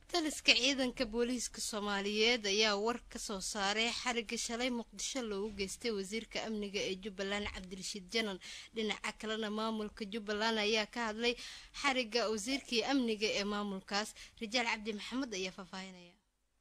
taliska ciidanka booliiska soomaaliyeed ayaa war ka soo saaray xariga shalay muqdisho loogu geystay wasiirka amniga ee jubbaland cabdirashiid janan dhinaca kalena maamulka jubbaland ayaa ka hadlay xariga wasiirkii amniga ee maamulkaas rajaal cabdi maxamed ayaa faahfaahinaya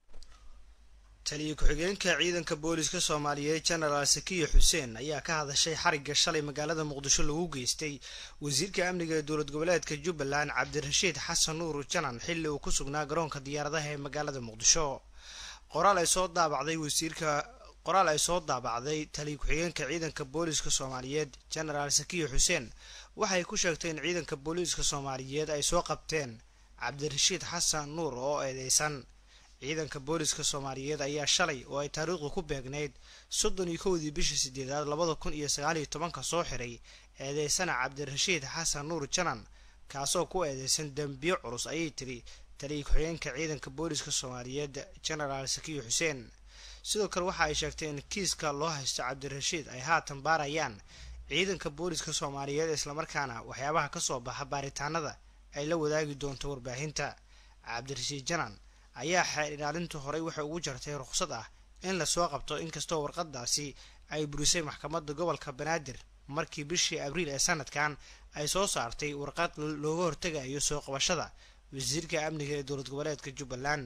taliya ku-xigeenka ciidanka booliska soomaaliyeed jenaraal sakiya xuseen ayaa ka hadashay xarigga shalay magaalada muqdisho lagu geystay wasiirka amniga ee dowlad goboleedka jubbaland cabdirashiid xasan nuur janan xilli uu ku sugnaa garoonka diyaaradaha ee magaalada muqdisho qoraal ay soo daabacday wasiirka qoraal ay soo daabacday taliya ku-xigeenka ciidanka booliska soomaaliyeed jenaraal sakiya xuseen waxay ku sheegtay in ciidanka booliiska soomaaliyeed ay soo qabteen cabdirashiid xasan nuur oo eedeysan ciidanka booliska soomaaliyeed ayaa shalay oo ay taariikhdu ku beegnayd soddon iyo kowdii bishii sideedaad labada kun iyo sagaal iyo tobanka soo xiray eedeysana cabdirashiid xasan nuur janan kaasoo ku eedeysan dembiyo culus ayay tiri taliya ku-xigeenka ciidanka booliska soomaaliyeed jenaraal sakiyo xuseen sidoo kale waxa ay sheegtay in kiiska loo haysto cabdirashiid ay haatan baarayaan ciidanka booliska soomaaliyeed islamarkaana waxyaabaha kasoo baxa baaritaanada ay la wadaagi doonto warbaahinta cabdirashiid janan ayaa xeer ilaalintu horey waxay ugu jartay ruqsad ah in lasoo qabto inkastoo warqadaasi ay burisay maxkamadda gobolka banaadir markii bishii abriil ee sanadkan ay soo saartay warqad looga hortegayo soo qabashada wasiirka amniga ee dowlad goboleedka jubbaland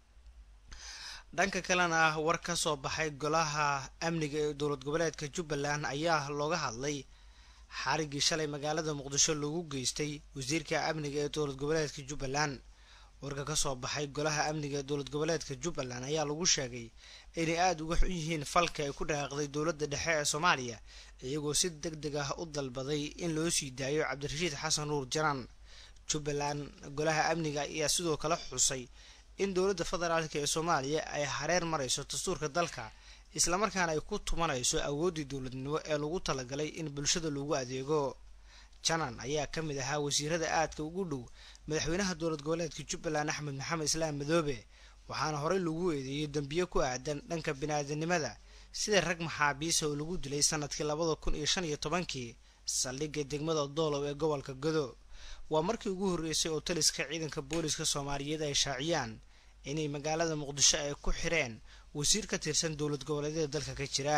dhanka kalena ah war ka soo baxay golaha amniga ee dowlad goboleedka jubbaland ayaa looga hadlay xariggii shalay magaalada muqdisho lagu geystay wasiirka amniga ee dowlad goboleedka jubbaland warka kasoo baxay golaha amniga ee dowlad goboleedka jubbaland ayaa lagu sheegay inay aada uga xun yihiin falka ay ku dhaqaaqday dowladda dhexe ee soomaaliya iyagoo si deg deg ah u dalbaday in loo sii daayo cabdirashiid xasan nuur janan jubbaland golaha amniga ayaa sidoo kale xusay in dowladda federaalk ee soomaaliya ay hareer marayso dastuurka dalka islamarkaana ay ku tumanayso awooddii dowladnimo ee lagu talagalay in bulshada lagu adeego janan ayaa ka mid ahaa wasiirada aadka ugu dhow madaxweynaha dowlad goboleedka jubbaland axmed maxamed islaam madoobe waxaana horey lagu eedeeyey dembiyo ku aadan dhanka bini-aadanimada sida rag maxaabiisa oo lagu dilay sanadkii labada kun iyo shan iyo tobankii saldhigga degmada doolow ee gobolka godo waa markii ugu horreysay oo taliska ciidanka booliska soomaaliyeed ay shaaciyaan inay magaalada muqdisho ay ku xireen wasiir ka tirsan dowlad goboleedyada dalka ka jira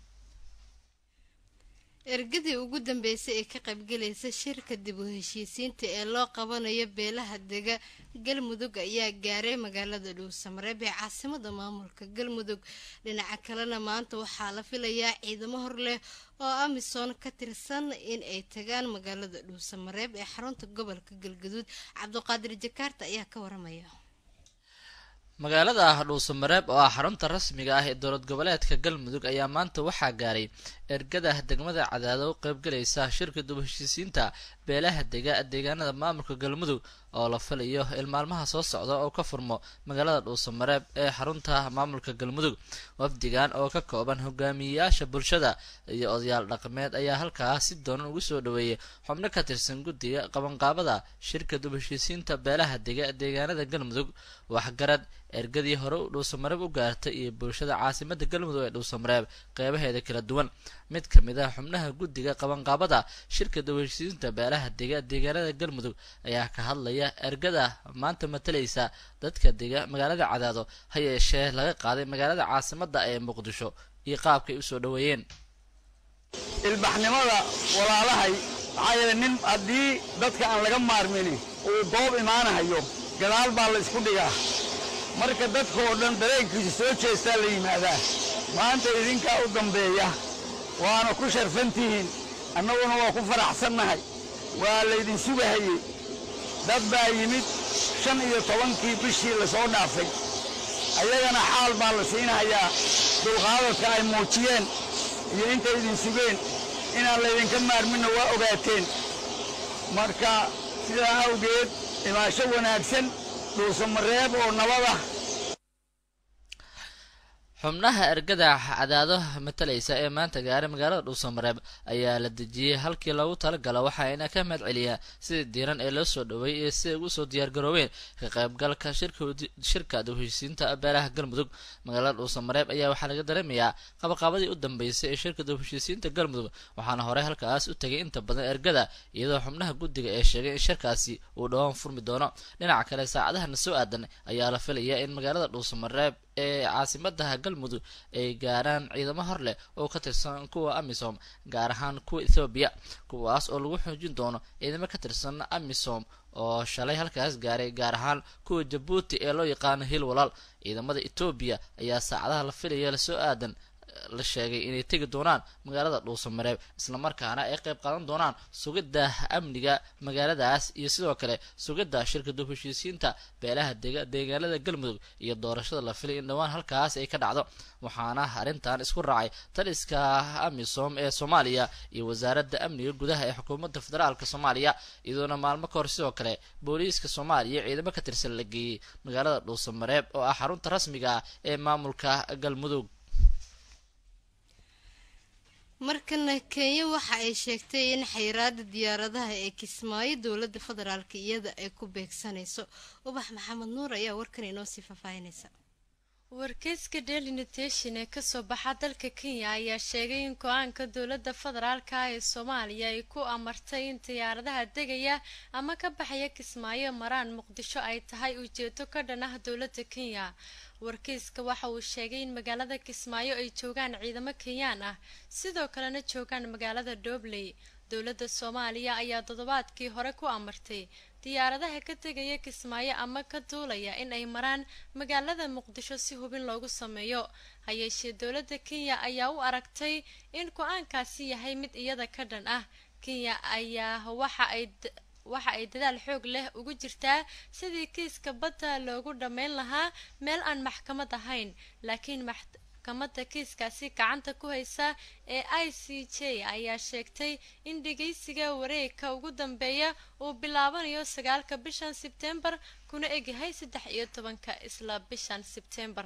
ergadii ugu dambeysay ee ka qaybgalaysa shirka dib u heshiisiinta ee loo qabanayo beelaha dega galmudug ayaa gaaray magaalada dhuusamareeb ee caasimada maamulka galmudug dhinaca kalena maanta waxaa la filayaa ciidamo hor leh oo amisom ka tirsan in ay tagaan magaalada dhuusamareeb ee xarunta gobolka galgaduud cabduqaadir jakaarta ayaa ka waramaya magaalada ah dhuusamareeb oo ah xarunta rasmiga ah ee dowlad goboleedka galmudug ayaa maanta waxaa gaaray ergada degmada cadaado u qaybgalaysa shirka dib heshiisiinta beelaha dega deegaanada maamulka galmudug oo la filayo in maalmaha soo socda oo ka furmo magaalada dhuusamareeb ee xarunta maamulka galmudug wafdigan oo ka kooban hogaamiyeyaasha bulshada iyo odayaal dhaqameed ayaa halkaas si doonan ugu soo dhaweeyay xubno ka tirsan guddiga qabanqaabada shirka dib heshiisiinta beelaha dega deegaanada galmudug waxgarad ergadii hore u dhuusamareeb u gaartay iyo bulshada caasimada galmudug ee dhuusamareeb qeybaheeda kala duwan mid ka mid ah xubnaha guddiga qabanqaabada shirka dawheshiisiinta beelaha dega deegaanada galmudug ayaa ka hadlaya ergada maanta matalaysa dadka dega magaalada cadaado ha yeeshee laga qaaday magaalada caasimada ee muqdisho iyo qaabkay usoo dhaweeyeen ilbaxnimada walaalahay maxaa yeele nin haddii dadka aan laga maarmini uu doob imaanahayo gadaal baa la isku dhigaa marka dadka oo dhan dareenkiisa soo jeestaa la yimaadaa maanta idinkaa u dambeeya waana ku sharfantihiin annaguna waa ku faraxsannahay waa laydin sugahayey dad baa yimid shan iyo tobankii bishii la soo dhaafay ayagana xaal baa la siinahayaa dulqaadadka ay muujiyeen iyo intay idin sugeen inaan laydinka maarminna waa ogaateen marka sidaa awgeed imaasho wanaagsan dhuusamareeb oo nabada xubnaha ergada cadaado matalaysa ee maanta gaaray magaalada dhuusamareeb ayaa la dejiyey halkii loogu talagalo waxaayna ka mahad celiyaa sidii diiran ee loo soo dhowey iyo siday ugu soo diyaargaroobeen ka qaybgalka shirka dawheshiisiinta beelaha galmudug magaalada dhuusamareeb ayaa waxaa laga dareemayaa qabaqaabadii u dambeysay ee shirka dawheshiisiinta galmudug waxaana horey halkaas u tegay inta badan ergada iyadoo xubnaha guddiga ee sheegay in shirkaasi uu dhowaan furmi doono dhinaca kale saacadahana soo aadan ayaa la filayaa in magaalada dhuusamareeb ee caasimadaha galmudug ay gaaraan ciidamo hor leh oo ka tirsan kuwa amisom gaar ahaan kuwa ethoobiya kuwaas oo lagu xoojin doono ciidamo ka tirsan amisom oo shalay halkaas gaaray gaar ahaan kuwa jabuuti ee loo yaqaano hil walaal ciidamada etoobiya ayaa saacadaha la filaya lasoo aadan la sheegay inay tegi doonaan magaalada dhuusamareeb islamarkaana ay qayb qaadan doonaan sugidda amniga magaaladaas iyo sidoo kale sugidda shirka dub heshiisiinta beelaha deegaanada galmudug iyo doorashada la filay in dhowaan halkaas ay ka dhacdo waxaana arrintan isku raacay taliska amisom ee soomaaliya iyo wasaaradda amniga gudaha ee xukuumadda federaalk soomaaliya iyadoona maalmo ka hor sidoo kale booliiska soomaaliya ciidamo ka tirsan la geeyey magaalada dhuusamareeb oo ah xarunta rasmiga ah ee maamulka galmudug markana kenya waxa ay sheegtay in xayiraada diyaaradaha ee kismaayo dowladda federaalk iyada ay ku beegsanayso ubax maxamed nuur ayaa warkan inoo sii faahfaahinaysa wargeyska daily nutation ee kasoo baxa dalka kenya ayaa sheegay in go-aanka dowladda federaalka ee soomaaliya ay ku amartay in diyaaradaha degaya ama ka baxaya kismaayo maraan muqdisho ay tahay ujeedo ka dhan ah dowladda kenya wargeyska waxa uu sheegay in magaalada kismaayo ay joogaan ciidamo kenyaan ah sidoo kalena joogaan magaalada doobley dowladda soomaaliya ayaa toddobaadkii hore ku amartay diyaaradaha ka tegaya kismaayo ama ka duulaya in ay maraan magaalada muqdisho si hubin loogu sameeyo hayeeshee dowladda kenya ayaa u aragtay in go-aankaasi yahay mid iyada ka dhan ah kenya ayaa waxa ay waxa ay dadaal xoog leh ugu jirtaa sidii kiiska badda loogu dhammayn lahaa meel aan maxkamad ahayn laakiin maxkamadda kiiskaasi gacanta ku haysa ee i c j ayaa sheegtay in dhegeysiga wareegka ugu dambeeya uu bilaabanayo sagaalka bishan sebtembar kuna egyahay saddex iyo tobanka isla bishan sebtembar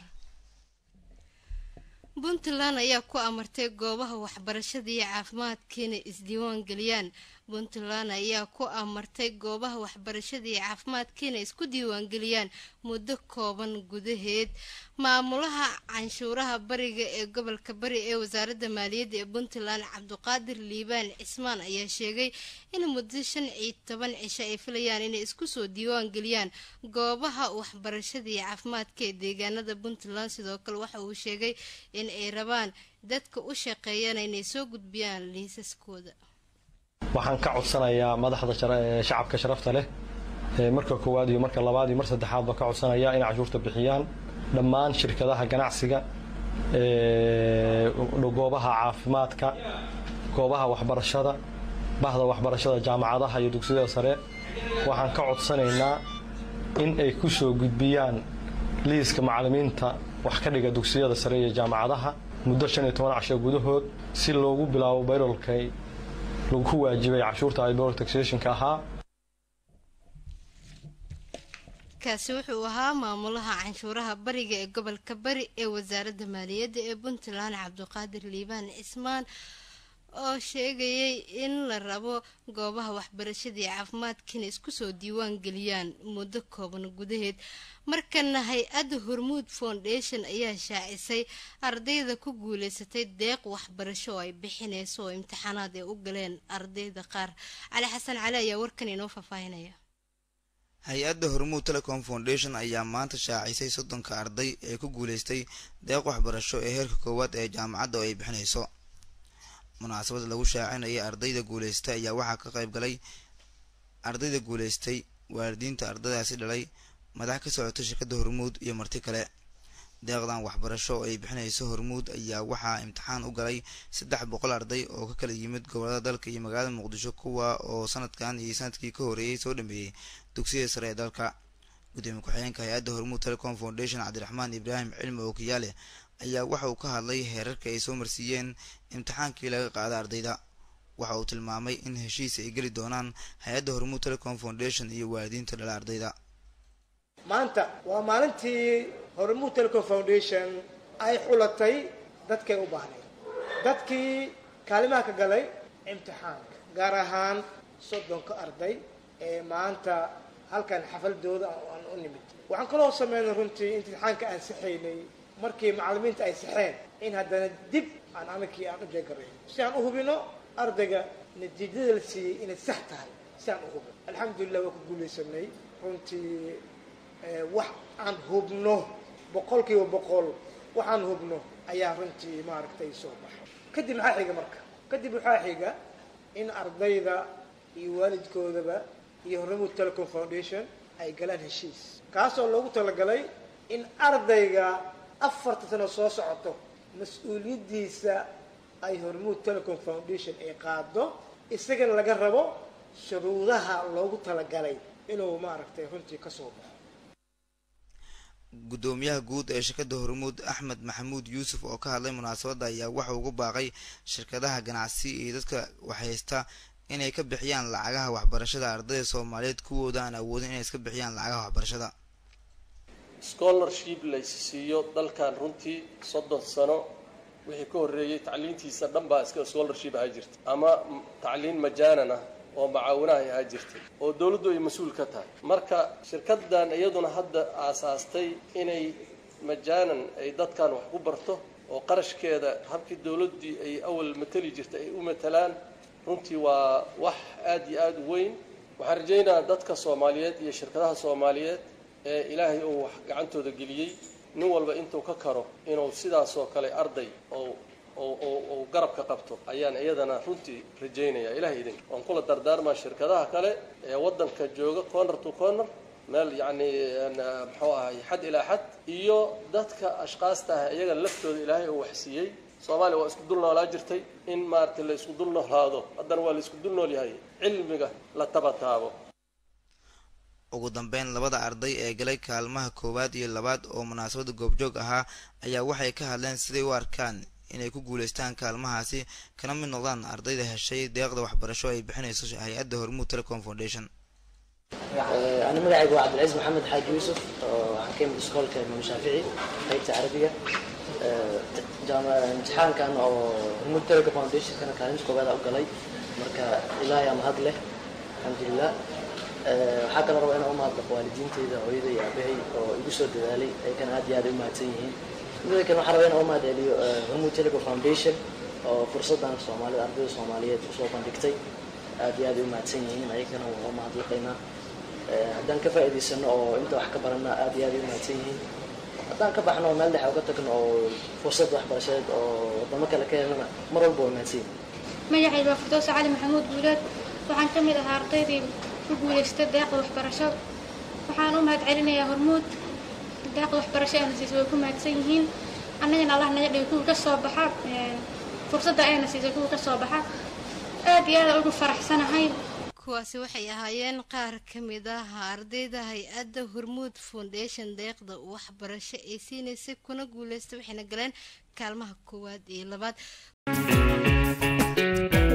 puntland ayaa ku amartay goobaha waxbarashada iyo caafimaadka inay isdiiwaan geliyaan puntland ayaa ku amartay goobaha waxbarashada iyo caafimaadka inay isku diiwaangeliyaan muddo kooban gudaheed maamulaha canshuuraha bariga ee gobolka bari ee wasaaradda maaliyadda ee puntland cabduqaadir liibaan cismaan ayaa sheegay in muddo shan iyo toban cisho ay filayaan inay isku soo diiwaan geliyaan goobaha waxbarashada iyo caafimaadka ee deegaanada puntland sidoo kale waxa uu sheegay in ay rabaan dadka u shaqeeyana inay soo gudbiyaan liisaskooda waxaan ka codsanayaa madaxda shacabka sharafta leh marka koowaad iyo marka labaad iyo mar saddexaadba ka codsanaya inay cashuurta bixiyaan dhammaan shirkadaha ganacsiga goobaha caafimaadka goobaha waxbarashada bahda waxbarashada jaamacadaha iyo dugsiyada sare waxaan ka codsanaynaa in ay ku soo gudbiyaan liiska macallimiinta wax ka dhiga dugsiyada sare iyo jaamacadaha muddo shan iyo toban casho gudahood si loogu bilaabo bayrolkay lagu waajibay cashuurta ibor taxationka ahaa kaasi wuxuu ahaa maamulaha canshuuraha bariga ee gobolka bari ee wasaaradda maaliyadda ee puntland cabduqaadir liibaan cismaan oo sheegayay in la rabo goobaha waxbarashada iyo caafimaadkiina isku soo diiwaan geliyaan muddo kooban gudaheed markana hay-adda hormuud foundation ayaa shaacisay ardayda ku guuleysatay deeq waxbarasho oo ay bixineyso oo imtixaanaad ay u galeen ardayda qaar cali xasan cali ayaa warkan inoo faahfaahinaya hay-adda hormuud telecom foundation ayaa maanta shaacisay soddonka arday ee ku guuleystay deeq waxbarasho ee heerka koowaad ee jaamacadda oo ay bixinayso munaasabada lagu shaacinayay ardayda guuleystay ayaa waxaa ka qayb galay ardayda guuleystay waalidiinta ardaydaasi dhalay madax ka socota shirkadda hormuud iyo marti kale deeqdan waxbarasho oo ay bixinayso hormuud ayaa waxaa imtixaan u galay saddex boqol arday oo ka kala yimid gobolada dalka iyo magaalada muqdisho kuwa oo sanadkan iyo sanadkii ka horeeyey soo dhameeyey dugsiyada sare ee dalka gudoomiye ku-xigeenka hay-adda hormuud telecom foundation cabdiraxmaan ibraahim cilmi ookiyaale ayaa waxa uu ka hadlay heerarka ay soo marsiiyeen imtixaankii laga qaada ardayda waxa uu tilmaamay in heshiis ay geli doonaan hay-adda hormuud telecom foundation iyo waalidiinta dhala ardayda maanta waa maalintii hormuud telecom foundation ay xulatay dadkay u baahnayd dadkii kaalimaha ka galay imtixaanka gaar ahaan soddonka arday ee maanta halkan xafaldooda aan u nimid waxaan kaloo sameynay runtii imtixaanka aan saxaynay markii macallimiinta ay saxeen in haddana dib aan anakii aan u jeegarayn si aan u hubino ardayga natiijada la siiyey inay sax tahay si aan u hubino alxamdulilah waa ku guulaysanay runtii wax aan hubno boqol kiiba boqol waxaan hubno ayaa runtii maaragtay soo baxay kadib maxaa xiga marka kadib waxaa xiga in ardayda iyo waalidkoodaba iyo hormuud telecom foundation ay galaan heshiis kaasoo loogu talagalay in ardayga afarta sano soo socoto mas-uuliyaddiisa ay hormuud telecom foundation ay qaado isagana laga rabo shuruudaha loogu talagalay inuu maaragtay runtii kasoo baxo guddoomiyaha guud ee shirkadda hormuud axmed maxamuud yuusuf oo ka hadlay munaasabadda ayaa waxa ugu baaqay shirkadaha ganacsi iyo dadka waxhaysta inay ka bixiyaan lacagaha waxbarashada ardayda soomaaliyeed kuwooda aan awoodin inay iska bixiyaan lacagaha waxbarashada scholarship laysiiyo dalkan runtii soddon sano wixii ka horreeyey tacliintiisa dhan baa iska scholarship ahaa jirta ama tacliin majaanan ah oo macaawinaha ay ahaa jirtay oo dowladdu ay mas-uul ka tahay marka shirkaddan iyaduna hadda aasaastay inay majaanan ay dadkan wax ku barto oo qarashkeeda habkii dowladdii ay awal mateli jirtay ay u matalaan runtii waa wax aada iyo aada u weyn waxaan rajaynayaa dadka soomaaliyeed iyo shirkadaha soomaaliyeed ee ilaahay uu wax gacantooda geliyey nin walba intuu ka karo inuu sidaasoo kale arday oo oo garabka qabto ayaan iyadana runtii rajaynaya ilahay idinka waan kula dardaarmaa shirkadaha kale ee waddanka jooga corner to corner meel yacni muxuu ahay xad ilaa xad iyo dadka ashkaasta ah iyaga laftooda ilaahay uu waxsiiyey soomaaliya waa isku dul noolaa jirtay in maaragtay la isku dul noolaado haddana waa la isku dul nool yahay cilmiga la tabataabo ugu dambeyn labada arday ee galay kaalmaha koowaad iyo labaad oo munaasabada goobjoog ahaa ayaa waxay ka hadleen siday u arkaan inay ku guuleystaan kaalmahaasi kana mid noqdaan ardayda heshay deeqda waxbarasho ay bixinayso hay-adda hormuud telecom foundation أنا مدعي عبد العزيز محمد حاج يوسف waxaan ka imid iskoolka imaam shaafici qaybta carabiga jaama imtixaan kan oo hormuud telecom foundation kana kaalinta koobaad u galay marka ilaahay aa mahad leh alxamdulilah waxaa kaloo rabaa inaan u mahadnaqo waalidiinteyda hooyada iyo aabahay oo igu soo dadaalay ayagana aad iyo aad ay u mahadsan yihiin mida kale waxaan rabaa inaan u mahad celiyo hormuud telecom foundation oo fursaddan soomaalida ardayda soomaaliyeed usoo bandhigtay aad iyo aad ay u mahadsan yihiin ayagana waan u mahadnaqaynaa haddaan ka faa'iidaysano oo inta wax ka barana aad iyo aad ay u mahadsan yihiin haddaan ka baxno oo meel dhexe uga tagno oo fursad waxbarashadeed oo wadamo kale ka helana mar walba waa mahadsan yihiin magacayga waa furdoosa cali maxamuud guuleed waxaan ka mid ahaa ardaydii ku guulaystay deeqda waxbarasho waxaan u mahad celinayaa hormuud deeqda waxbarasho ayna siisay way ku mahadsan yihiin annagana allah naga dhigay kuwa ka soo baxa fursadda ayna siisay kuwa ka soo baxa aad iyo aad ugu faraxsanahay kuwaasi waxay ahaayeen qaar ka mid ah ardayda hay-adda hormuud foundation deeqda waxbarasho ay siinaysay kuna guuleystay waxayna galeen kaalmaha koowaad iyo labaad